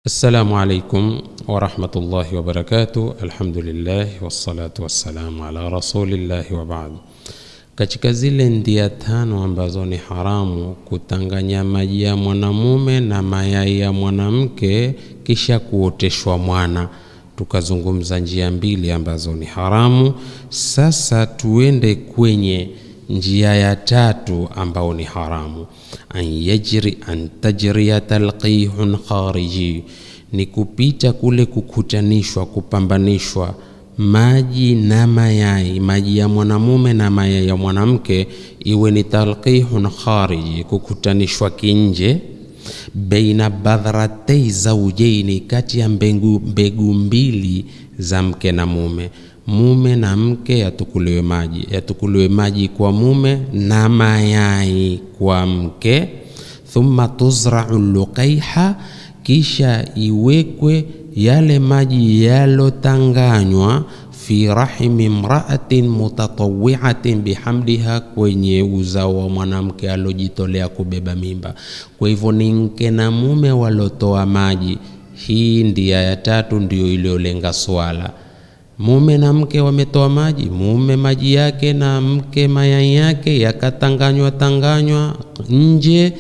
Assalamu alaikum warahmatullahi wabarakatuh. Alhamdulillah wassalatu wassalamu ala rasulillahi wa baad. Katika zile ndia tano ambazo ni haramu kutanganya maji ya mwanamume na mayai ya mwanamke kisha kuoteshwa mwana, tukazungumza njia mbili ambazo ni haramu. Sasa tuende kwenye njia ya tatu ambao ni haramu, an yajri an tajriya talqihun khariji, ni kupita kule kukutanishwa, kupambanishwa maji na mayai, maji ya mwanamume na mayai ya mwanamke, iwe ni talqihun khariji, kukutanishwa kinje baina badhratei zaujaini, kati ya mbegu, mbegu mbili za mke na mume mume na mke yatukuliwe maji, yatukuliwe maji kwa mume na mayai kwa mke. Thumma tuzrau luqaiha, kisha iwekwe yale maji yalotanganywa fi rahimi mraatin mutatawiatin bihamdiha, kwenye uzao wa mwanamke alojitolea kubeba mimba. Kwa hivyo ni mke na mume walotoa maji. Hii ndia ya tatu ndiyo iliyolenga swala mume na mke wametoa maji, mume maji yake na mke mayai yake yakatanganywa tanganywa nje,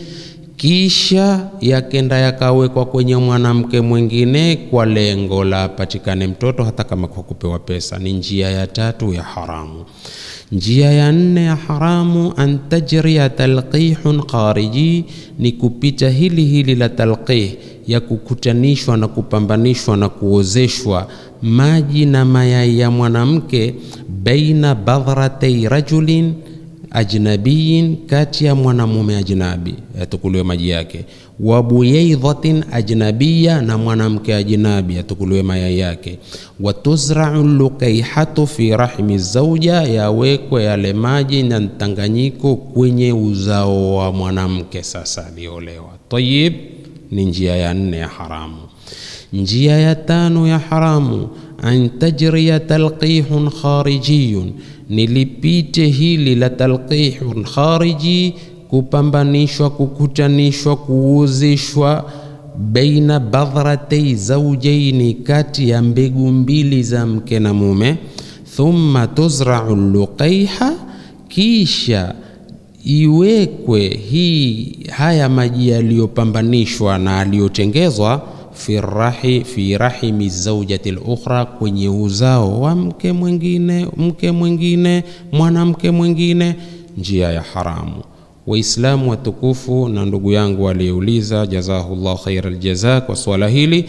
kisha yakenda yakawekwa kwenye mwanamke mwingine kwa lengo la patikane mtoto, hata kama kwa kupewa pesa. Ni njia ya tatu ya haramu. Njia ya nne ya haramu, an tajriya talqihun khariji, ni kupita hili hili la talqih ya kukutanishwa na kupambanishwa na kuozeshwa maji na mayai ya mwanamke baina badhratei rajulin ajnabiyin, kati ya mwanamume ajnabi yatukuliwe maji yake, wa buyaidhatin ajnabiya, na mwanamke ajnabi yatukuliwe mayai yake, wa tuzrau lukaihatu fi rahmi zauja, yawekwe yale maji na mtanganyiko kwenye uzao wa mwanamke sasa aliolewa. Tayib, ni njia ya nne ya haramu. Njia ya tano ya haramu, an tajriya talqihun kharijiyun, nilipite hili la talqihun khariji, kupambanishwa, kukutanishwa, kuuzishwa baina badhratei zaujaini, kati ya mbegu mbili za mke na mume. Thumma tuzrau luqaiha, kisha iwekwe hii haya maji yaliyopambanishwa na aliyotengezwa fi rahi fi rahimi zaujati lukhra, kwenye uzao wa mke mwingine, mke mwingine, mwanamke mwingine, njia ya haramu. Waislamu watukufu na ndugu yangu aliyeuliza, jazahullah khaira aljaza kwa swala hili,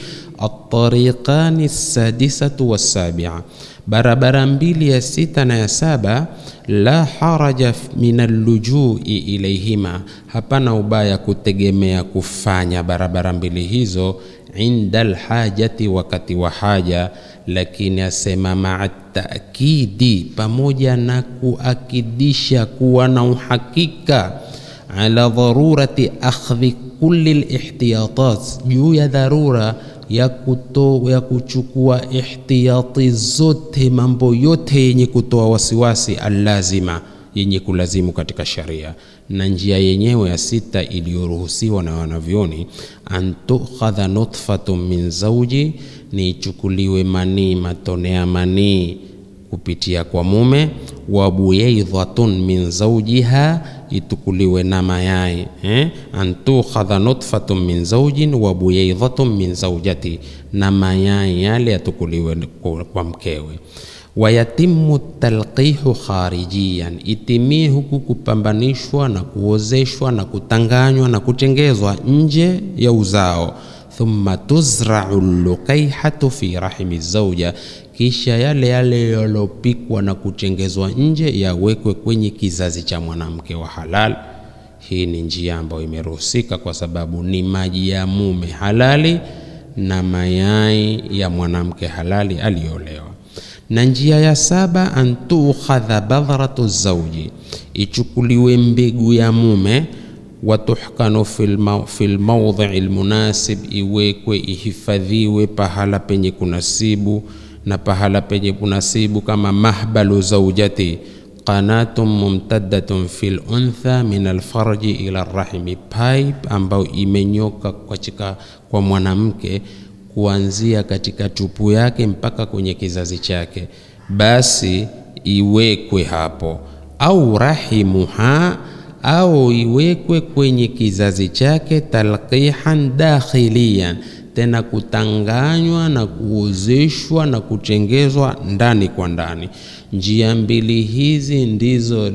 atariqani sadisatu wassabia, barabara mbili ya sita na ya saba, la haraja min allujui ilaihima, hapana ubaya kutegemea kufanya barabara mbili hizo inda alhajati, wakati wa haja. Lakini asema maa taakidi, pamoja na kuakidisha kuwa na uhakika, ala dharurati akhdhi kulli lihtiyatat, juu ya dharura ya, kuto, ya kuchukua ihtiyati zote, mambo yote yenye kutoa wasiwasi, allazima yenye kulazimu katika sharia. Na njia yenyewe ya sita iliyoruhusiwa na wanavyoni, an tukhadha nutfatun min zauji, ni ichukuliwe manii, matone ya manii kupitia kwa mume, wa buyaidhatun min zaujiha, itukuliwe na mayai eh? an tukhadha nutfatun min zaujin wa buyaidhatun min zaujati, na mayai yale yatukuliwe kwa mkewe wayatimu talqihu kharijiyan, itimie huku kupambanishwa na kuozeshwa na kutanganywa na kutengezwa nje ya uzao. Thumma tuzrau lukaihatu fi rahimi zauja, kisha yale yale yalopikwa na kutengezwa nje yawekwe kwenye kizazi cha mwanamke wa halal. Hii ni njia ambayo imeruhusika kwa sababu ni maji ya mume halali na mayai ya mwanamke halali aliyolewa na njia ya saba, an tukhadha badhratu zauji, ichukuliwe mbegu ya mume, watuhkanu fil mawdhi'i lmunasib, iwekwe ihifadhiwe pahala penye kunasibu na pahala penye kunasibu, kama mahbalu zaujati qanatun mumtaddatun fil untha min alfarji ila rahimi, pipe ambayo imenyoka katika kwa mwanamke kuanzia katika tupu yake mpaka kwenye kizazi chake, basi iwekwe hapo, au rahimuha, au iwekwe kwenye kizazi chake talqihan dakhiliyan, tena kutanganywa na kuozeshwa na kutengezwa ndani kwa ndani. Njia mbili hizi ndizo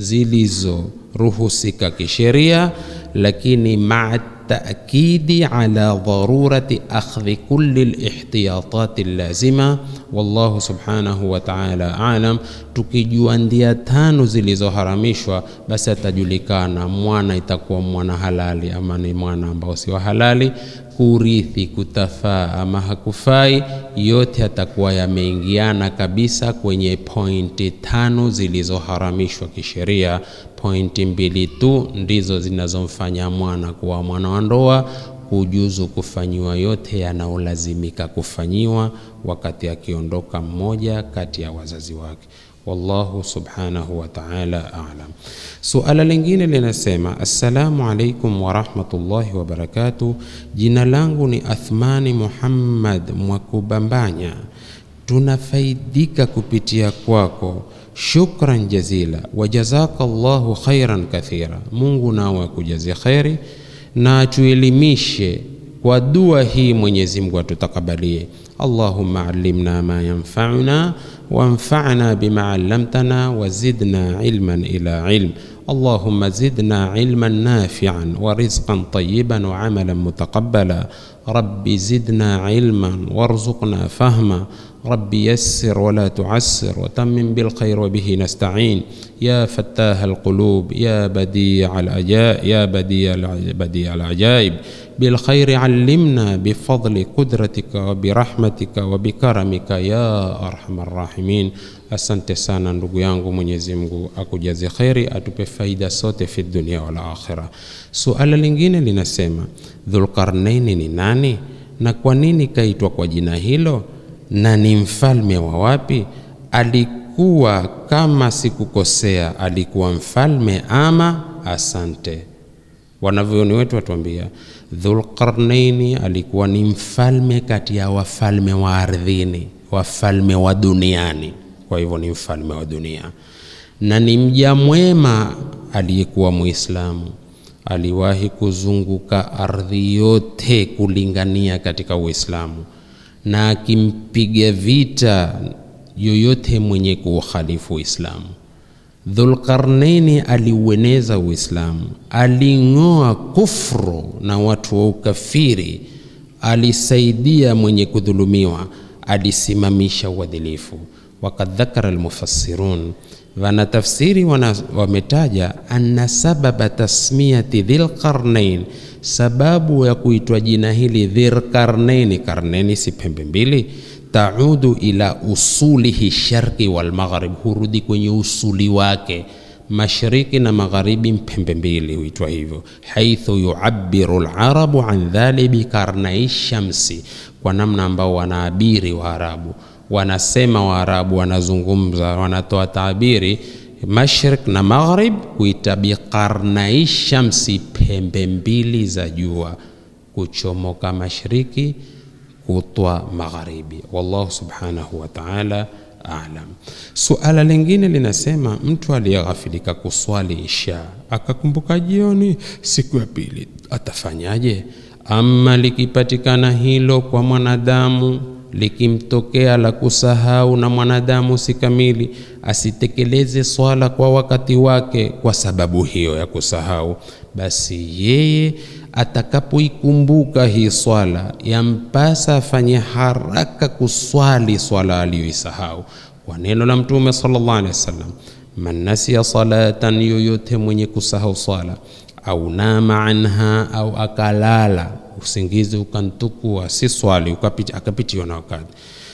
zilizoruhusika kisheria, lakini maa taakidi ala dharurati akhdhi kulli lihtiyatati lazima. Wallahu subhanahu wa ta'ala alam. Tukijua ndia tano zilizoharamishwa, basi atajulikana mwana itakuwa mwana halali ama ni mwana ambao sio halali, kurithi kutafaa ama hakufai, yote atakuwa yameingiana kabisa kwenye pointi tano zilizoharamishwa kisheria. Pointi mbili tu ndizo zinazomfanya mwana kuwa mwana wa ndoa, kujuzu kufanyiwa yote yanayolazimika kufanyiwa wakati akiondoka mmoja kati ya wazazi wake. Wallahu subhanahu wa ta'ala a'lam. Suala lingine linasema, assalamu alaikum wa rahmatullahi wa barakatuh. Jina langu ni Athmani Muhammad Mwakubambanya, tunafaidika kupitia kwako. Shukran jazila wa jazaka Allahu khairan kathira. Mungu nawe akujazie kheri na atuelimishe kwa dua hii, Mwenyezi Mungu atutakabalie. Allahumma allimna ma yanfa'una wanfa'na bima 'allamtana wa zidna ilman ila ilm. Allahumma zidna ilman nafi'an wa rizqan tayyiban wa 'amalan mutaqabbala. Rabbi zidna ilman warzuqna fahma Rabbi yassir wala tuassir watammim bilkhair wabihi nastain ya fattaha alqulub ya badia alajaib ya badia badia alajaib bilkhairi allimna bifadli qudratika wa birahmatika wa bikaramika ya arhamar rahimin. Asante sana ndugu yangu, Mwenyezi Mungu akujaze kheri, atupe faida sote fi dunia wal akhira. Suala lingine linasema Dhulqarnaini ni nani na kwa nini kaitwa kwa jina hilo na ni mfalme wa wapi? Alikuwa kama sikukosea, alikuwa mfalme ama? Asante. Wanavyoni wetu watuambia Dhulqarnaini alikuwa ni mfalme kati ya wafalme wa ardhini, wafalme wa duniani. Kwa hivyo ni mfalme wa dunia na ni mja mwema aliyekuwa Muislamu. Aliwahi kuzunguka ardhi yote kulingania katika Uislamu na akimpiga vita yoyote mwenye kuukhalifu Uislamu. Dhulqarnaini aliueneza Uislamu, aling'oa kufru na watu wa ukafiri, alisaidia mwenye kudhulumiwa, alisimamisha uadilifu. Wakad dhakara almufassirun, wanatafsiri wametaja anna sababa tasmiyati dhilqarnain sababu ya kuitwa jina hili Dhilqarnaini, karneni si pembe mbili, taudu ila usulihi sharqi wal maghrib, hurudi kwenye usuli wake mashariki na magharibi, pembe mbili huitwa hivyo. Haithu yuabiru larabu an dhali bikarnai shamsi, kwa namna ambao wanaabiri Waarabu wanasema, Waarabu wanazungumza, wanatoa taabiri Mashrik na maghrib kuita biqarnai shamsi, pembe mbili za jua, kuchomoka mashariki, kutwa magharibi. Wallahu subhanahu wa ta'ala a'lam. Suala lingine linasema, mtu aliyeghafilika kuswali isha akakumbuka jioni siku ya pili atafanyaje? Ama likipatikana hilo kwa mwanadamu likimtokea la kusahau na mwanadamu si kamili, asitekeleze swala kwa wakati wake kwa sababu hiyo ya kusahau, basi yeye atakapoikumbuka hii swala yampasa afanye haraka kuswali swala aliyoisahau, kwa neno la Mtume sallallahu alaihi wasallam, man nasiya salatan, yoyote mwenye kusahau swala au nama anha, au akalala usingizi ukantukua, si swali akapitiwa na wakati,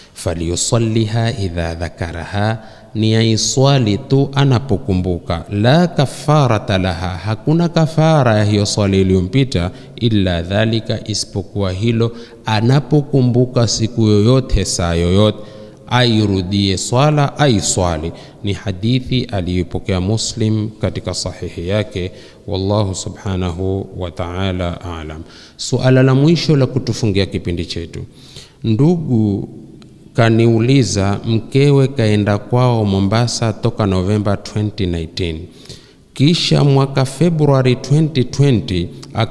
falyusalliha idha dhakaraha, ni aiswali tu anapokumbuka. La kafarata laha, hakuna kafara ya hiyo swali iliyompita, illa dhalika, isipokuwa hilo, anapokumbuka siku yoyote saa yoyote airudie swala aiswali. Ni hadithi aliyopokea Muslim katika sahihi yake. Wallahu subhanahu wa ta'ala a'lam. Suala la mwisho la kutufungia kipindi chetu, ndugu kaniuliza mkewe kaenda kwao Mombasa toka Novemba 2019 kisha mwaka Februari 2020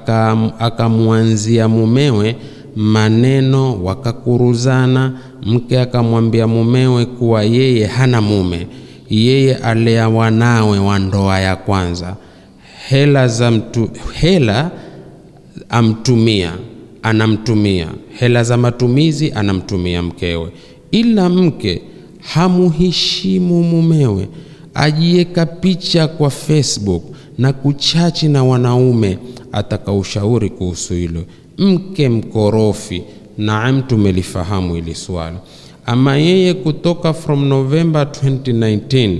akamwanzia mumewe maneno, wakakuruzana. Mke akamwambia mumewe kuwa yeye hana mume, yeye alea wanawe wa ndoa ya kwanza, hela za mtu, hela amtumia anamtumia hela za matumizi anamtumia mkewe, ila mke hamuheshimu mumewe, ajieka picha kwa Facebook na kuchachi na wanaume. Atakaushauri kuhusu hilo, mke mkorofi. Naam, tumelifahamu hili swala. Ama yeye kutoka from November 2019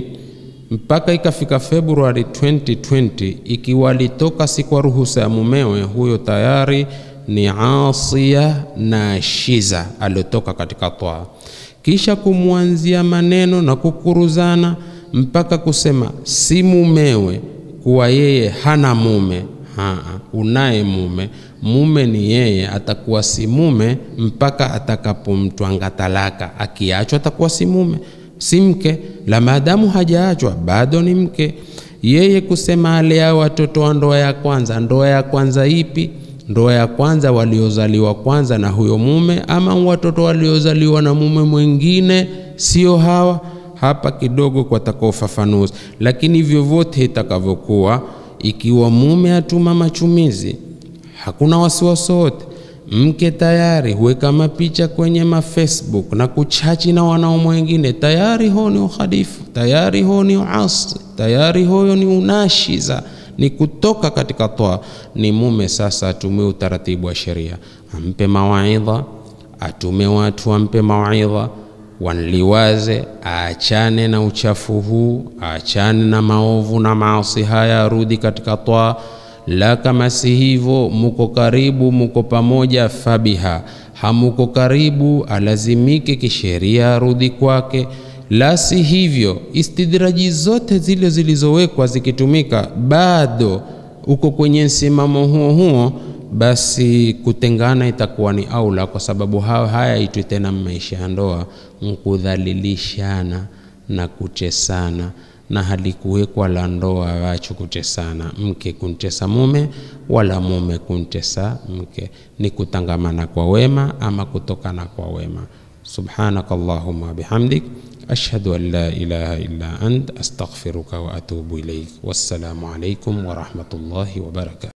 mpaka ikafika Februari 2020, ikiwa alitoka si kwa ruhusa ya mumewe, huyo tayari ni asia na shiza aliotoka katika toa, kisha kumwanzia maneno na kukuruzana mpaka kusema si mumewe, kuwa yeye hana mume. Haa, unaye mume, mume ni yeye, atakuwa si mume mpaka atakapomtwanga talaka. Akiachwa atakuwa si mume, si mke, la maadamu hajaachwa bado ni mke. Yeye kusema alea watoto wa ndoa ya kwanza, ndoa ya kwanza ipi? ndoa ya kwanza waliozaliwa kwanza na huyo mume, ama watoto waliozaliwa na mume mwingine, sio hawa hapa. Kidogo kwataka ufafanuzi, lakini vyovyote itakavyokuwa, ikiwa mume atuma machumizi, hakuna wasiwasi wote. Mke tayari huweka mapicha kwenye mafacebook na kuchachi na wanaume wengine, tayari ho ni uhalifu, tayari ho ni uasi, tayari hoyo ni unashiza ni kutoka katika toa. Ni mume sasa atumie utaratibu wa sheria, ampe mawaidha, atume watu ampe mawaidha, wanliwaze, aachane na uchafu huu, aachane na maovu na maasi haya, arudi katika toa. La kama si hivyo, muko karibu, muko pamoja, fabiha. Hamuko karibu, alazimike kisheria arudi kwake la si hivyo, istidraji zote zile zilizowekwa zikitumika, bado uko kwenye msimamo huo huo, basi kutengana itakuwa ni aula, kwa sababu hao haya itwi tena maisha ya ndoa, nkudhalilishana na kuchesana, na halikuwekwa la ndoa wacho kuchesana, mke kuntesa mume wala mume kuntesa mke, ni kutangamana kwa wema ama kutokana kwa wema. Subhanaka Allahumma bihamdik ashhadu an la ilaha illa ant astaghfiruka wa atubu ilaik. Wassalamu alaikum wa rahmatullahi wa barakatuh.